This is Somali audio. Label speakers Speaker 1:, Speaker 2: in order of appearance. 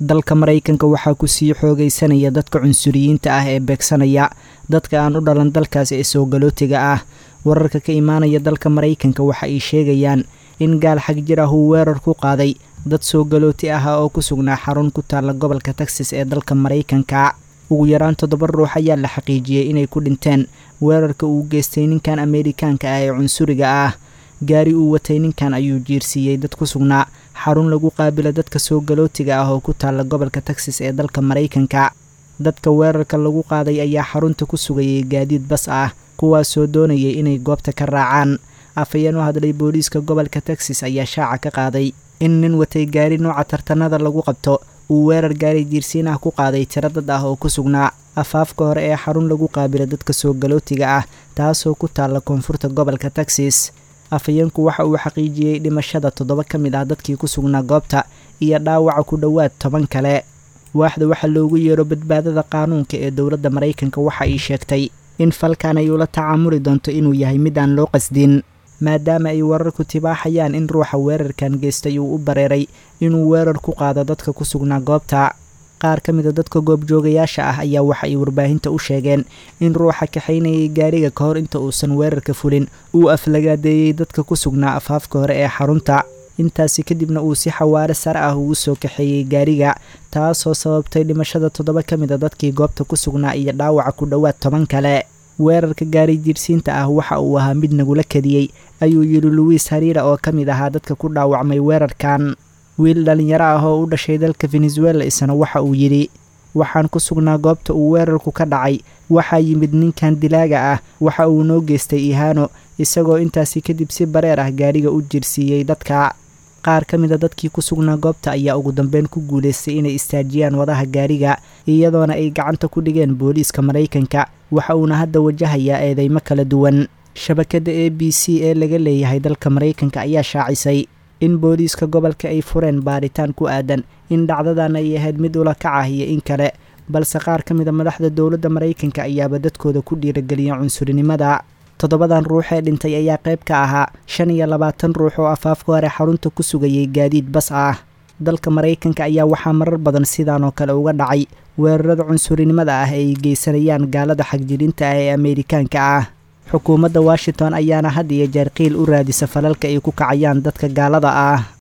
Speaker 1: dalka maraykanka waxaa ku sii xoogaysanaya dadka cunsuriyiinta ah ee beegsanaya dadka aan u dhalan dalkaasi ee soogalootiga ah wararka ka imaanaya dalka maraykanka waxa ay sheegayaan in gaal xag jir ah uu weerar ku qaaday dad soogalooti ah oo ku sugnaa xarun ku taalla gobolka texas ee dalka maraykanka ugu yaraan toddoba ruux ayaa la xaqiijiyey inay ku dhinteen weerarka uu geystay ninkan ameerikaanka ah ee cunsuriga ah gaari uu watay ninkan ayuu jiirsiiyey dad ku sugnaa xarun lagu qaabila dadka soogalootiga ah oo ku taalla gobolka texas ee dalka maraykanka dadka weerarka lagu qaaday ayaa xarunta ku sugayay gaadiid bas ah kuwaasoo doonayay inay goobta ka raacaan afhayeen u hadlay booliiska gobolka texas ayaa shaaca ka qaaday in nin watay gaari nooca tartanada lagu qabto uu weerar gaari jiirsiin ah ku qaaday tiro dad ah oo ku sugnaa afaafka hore ee xarun lagu qaabila dadka soogalootiga ah taasoo ku taalla koonfurta gobolka texas afhayeenku waxa uu xaqiijiyey dhimashada toddoba ka mid ah dadkii ku sugnaa goobta iyo dhaawaca ku dhowaad toban kale waaxda waxaa loogu yeero badbaadada qaanuunka ee dowladda maraykanka waxa ay sheegtay in falkan ay ula tacaamuli doonto inuu yahay mid aan loo qasdin maadaama ay wararku tibaaxayaan in ruuxa weerarkan geystay uu u bareeray inuu weerar ku qaado dadka ku sugnaa goobta qaar ka mida dadka goobjoogayaasha ah ayaa waxa ay warbaahinta u sheegeen in ruuxa kaxaynayay gaariga ka hor inta uusan weerarka fulin uu aflagaadeeyey dadka ku sugnaa afaafka hore ee xarunta intaasi kadibna uu si xawaare sare ah ugu soo kaxeeyey gaariga taasoo sababtay dhimashada toddoba ka mid a dadkii goobta ku sugnaa iyo dhaawaca ku dhowaad toban kale weerarka gaari jiirsiinta ah waxa uu ahaa mid nagula kadiyey ayuu yidhi luwiis hariira oo ka mid ahaa dadka ku dhaawacmay weerarkan wiil dhallinyaro ah oo u dhashay dalka venezuela isna waxa uu yidhi waxaan ku sugnaa goobta uu weerarku ka dhacay waxaa yimid ninkan dilaaga ah waxa uu noo geystay ihaano isagoo intaasi kadib si bareer ah gaariga u jirsiiyey dadka qaar ka mid a dadkii ku sugnaa goobta ayaa ugu dambeyn ku guulaystay inay istaajiyaan wadaha gaariga iyadoona ay gacanta ku dhigeen booliiska maraykanka waxa uuna hadda wajahayaa eedeymo kala duwan shabakadda a b c ee laga leeyahay dalka maraykanka ayaa shaacisay in booliiska gobolka ay fureen baaritaan ku aadan in dhacdadan ay ahayd mid ula kac ah iyo in kale balse qaar ka mid a madaxda dowladda maraykanka ayaaba dadkooda ku dhiirageliya cunsurinimada toddobadan ruux ee dhintay ayaa qayb ka ahaa shan iyo labaatan ruux oo afaafka hore xarunta ku sugayay gaadiid bas ah dalka maraykanka ayaa waxaa marar badan sidaan oo kale uga dhacay weerarada cunsurinimada ah ee ay geysanayaan gaalada xagjirinta ah ee ameerikaanka ah xukuumadda washington ayaana had iyo jeer qiil u raadisa falalka ay ku kacayaan dadka gaalada ah